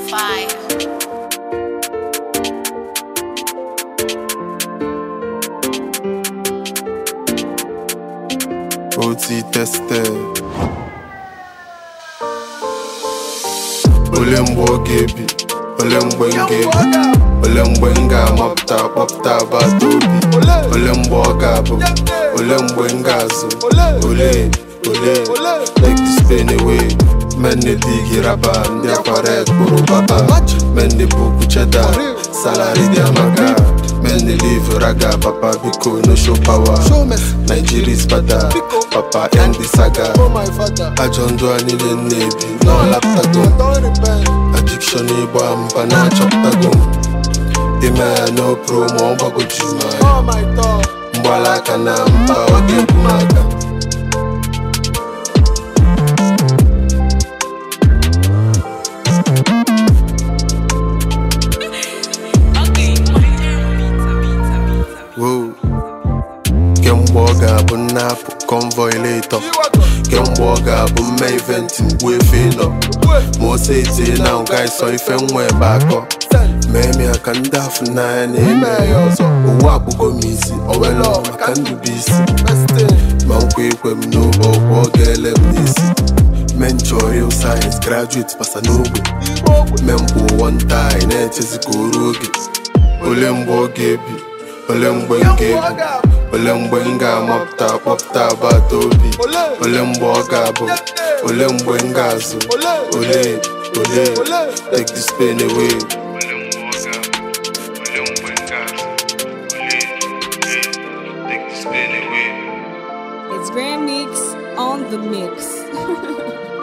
fire. OT tested. Ole mgbe ọ ga-ebi, ole mgbe m ga-ebi, ole mgbe m ga-amapụta kpọpụta agbata obi, ole mgbe ọ ga-abụ, ole mgbe m ga-azụ, ole ole take this pain away. Men dey dig raba, ndị akwara ekpuru baba, men dey buku cheddar, salary dị amaka, men dey live raga, papa biko no show power. Nigeria is bada, papa end the saga. Ajọ ndụ anyị niile na-ebi n'ọlapụtago addiction ịgba mba na-achọpụtago ime ya no promo ọ gbagoju m anya mgbala aka na mba ọ ga-ebu m aka wow kemgbe ọ ga-abụ nnapụ convoy later kemgbe ọ ga-abụ mme event mgbu efe nọ ma o setie na nga ịsọ ife nwa ebe akọ mee m ya ka ndị afụ n'anya na-eme ya ọzọ owu akpụgo m isi owelo maka ndụbụ isi ma nkwa ekwe m n'obe ọgwụ ọ ga-ele m n'isi men chọọ real science graduate pasa n'ogbe men kwụ one time na-echezi ka o ruo oge ole mgbe ọ ga-ebi ole mgbe m ga-ebi ole mgbe m ga-amapụta kpọpụta agbata obi ole mgbe ọ ga-abụ ole mgbe m ga-azụ ole ole take this pain away It's Grand Mix on the mix.